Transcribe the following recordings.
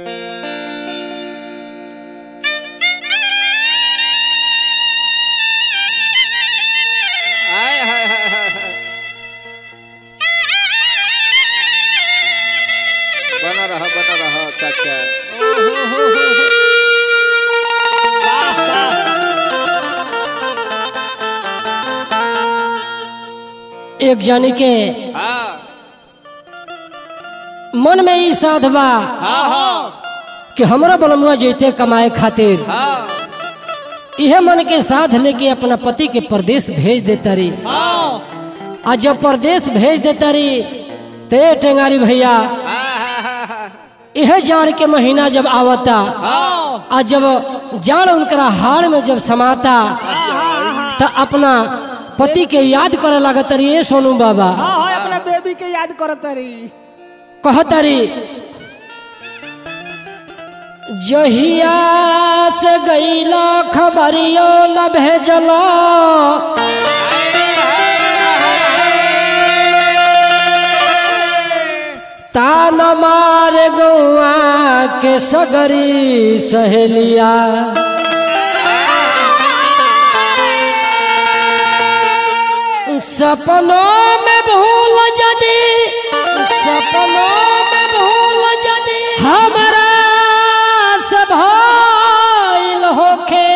हाय हाय हाय हाय हाय। बना रहा बना रहा चाचा एक जानी के हाँ मन में ई साध बा हाँ हाँ कि हमरा बलमुआ जैते कमाए खातिर हाँ इहे मन के साध लेके अपना पति के परदेश भेज देता रही हाँ आ जब परदेश भेज देता रही ते टेंगारी भैया हाँ यह जाड़ के महीना जब आवता हाँ आ जब जाड़ उनकरा हाड़ में जब समाता तो अपना पति के याद करे लागत रही ए सोनू बाबा हाँ हाँ अपना बेबी के याद करत रही कहतरी जहिया से गईला खबरियो न भेजला तान मार गौआ के सगरी सहेलिया सपनों में भूल जदी सपनों में भूल जदी हमरा से भइल होखे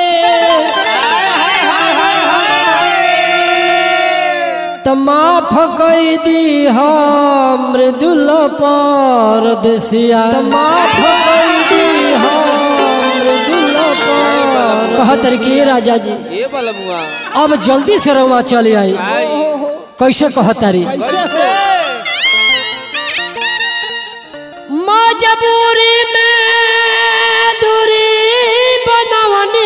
त माफ कई दी हम मृदुल परदेसिया त माफ कई दी हम मृदुल पर कहतर के राजा जी ये बलमुआ अब जल्दी से रवा चले आई आई कैसे कहतारी कैसे मजबूरी में दूरी बनवनी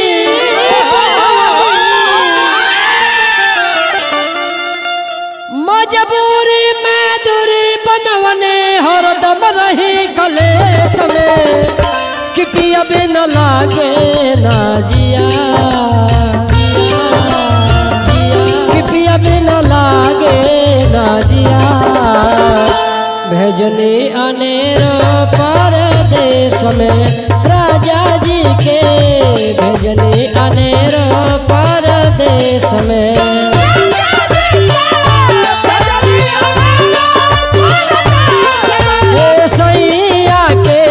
मजबूरी में दूरी बनवने हरदम रही कलेश में कि पिया बिन लागे ना जिया कि पिया बिन लागे ना जिया भेजनी अनेर परदेश में राजा जी के भेजनी अनेर परदेश में ए सैया के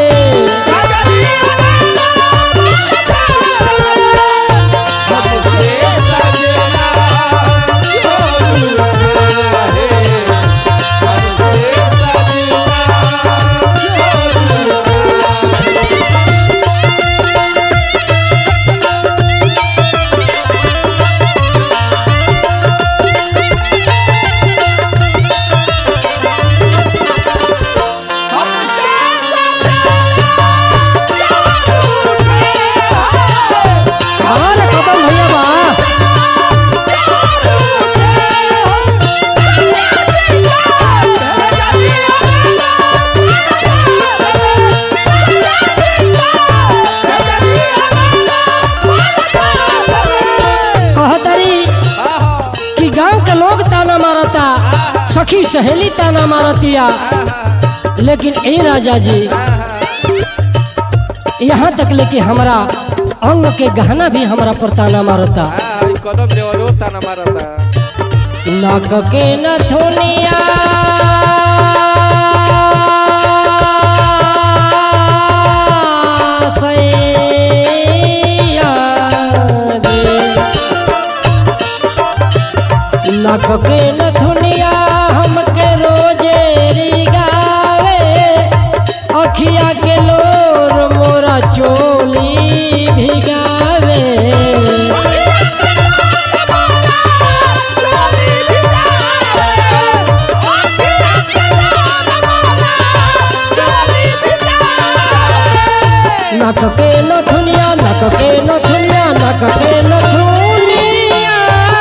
अरे कदम भैया बा कहतरी कि गांव के लोग ताना मारता सखी सहेली ताना मारतिया लेकिन ए राजा जी यहाँ तक लेके हमारा अंग के गहना भी हमारा पर ताना मारता कदम देवरो ताना मारता नाक के नथुनिया सैया रे। नाक के नथुनिया हमके रोजे रिगावे अखिया के लोर मोरा चोली भिगावे नक के नथुनिया नक के नथुनिया नक के नथुनिया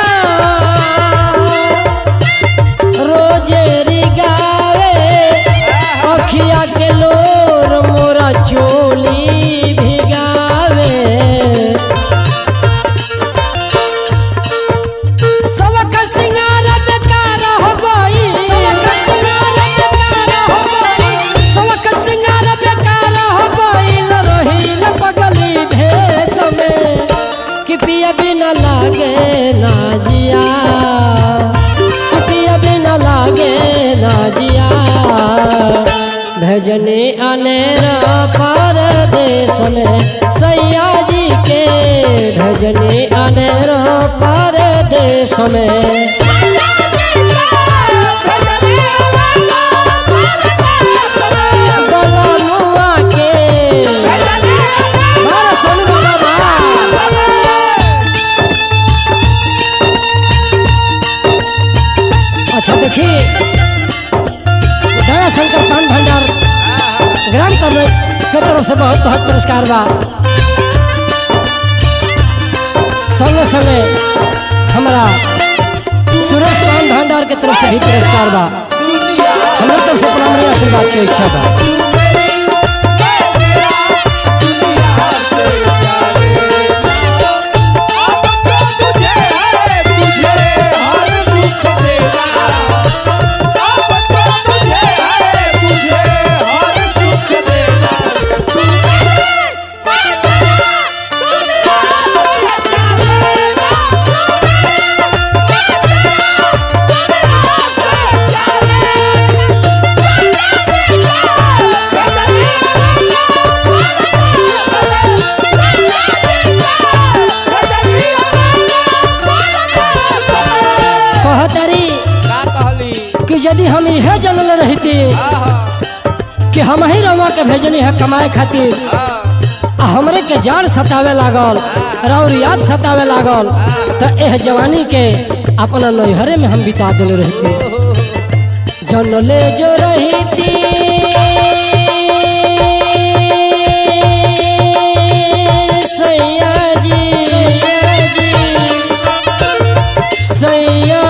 रोजे रिगावे अखिया के लोर मोरा चोली भिगावे सबक सिंगार बेकार हो गई सबक सिंगार बेकार हो गई सबक सिंगार बेकार हो लागे ना जिया कि पिया बिना लागे ना जिया भेजनी अनेर परदेश में सैया जी के भेजनी अनेर परदेश में बलनुआ के बारह सोनू बाबा बा। अच्छा देखिए दया शंकर पान भंडार ग्राम करने के तरफ से बहुत बहुत पुरस्कार बा संगे संगे हमारा सुरेश पान भंडार के तरफ से भी पुरस्कार बा हमारे तरफ से प्राणरी आशीर्वाद की इच्छा बा कहतरी का कहली कि यदि हम यह जनल रहती आहा कि हम ही रवा के भेजनी है कमाए खातिर आ हमरे के जान सतावे लागल और याद सतावे लागल तो एह जवानी के अपना नैहरे में हम बिता दिल रहती जनले जो रहती सैया जी सैया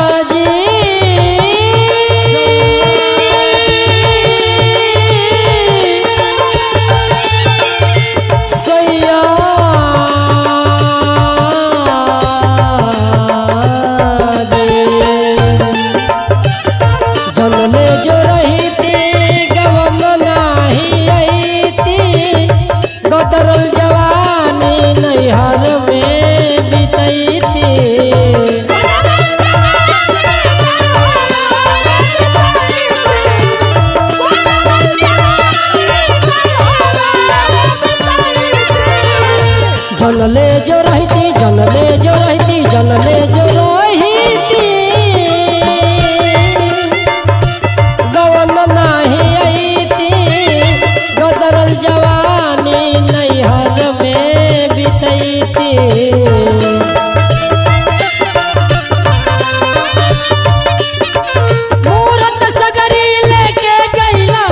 जी सैया जनले जो रहती गवन नाही अईती गदरल जवानी नैहर में बितैती जनले जो रहती जनले जो रहती जनले जो रहती गवन नाही अईती गदरल जवानी नैहर में बितैती मूरत सगरी लेके गईला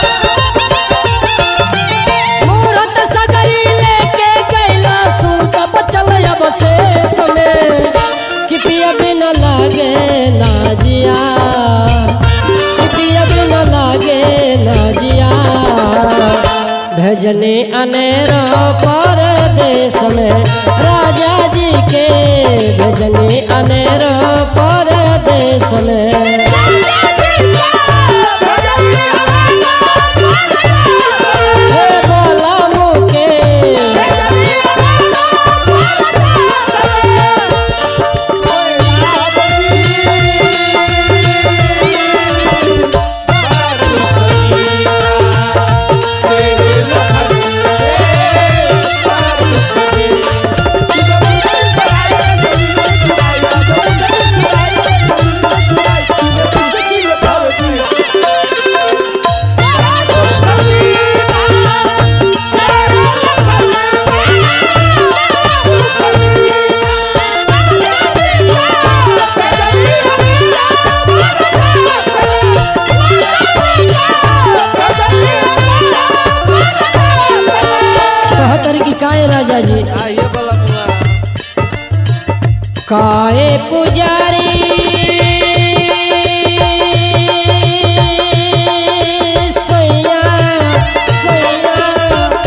मूरत सगरी लेके गईला सूत बचल अब से समय कि पिया बिना लागे ना जिया कि पिया बिना लागे ना जिया भेजने अनेर परदेश में राजा जी के भेजने अनेर परदेश में हे बोला मुके कहतर की काए राजा जी आइए बोला मुआ काए पुजारी सैया सैया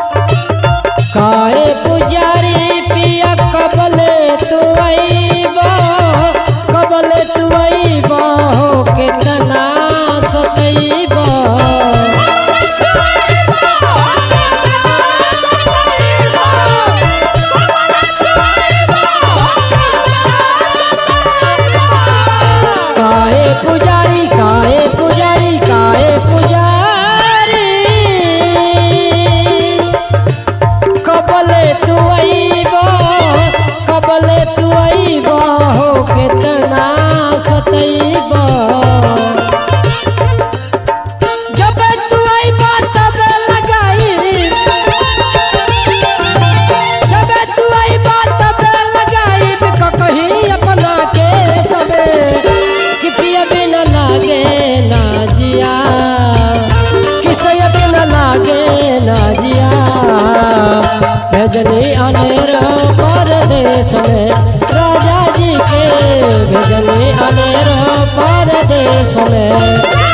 काए पुजारी पिया कबले तू अइबा कबले तू अइबा हो केतना सतइबा Oh, भेजनी अनेर परदेश में राजा जी के भेजनी अनेर परदेश में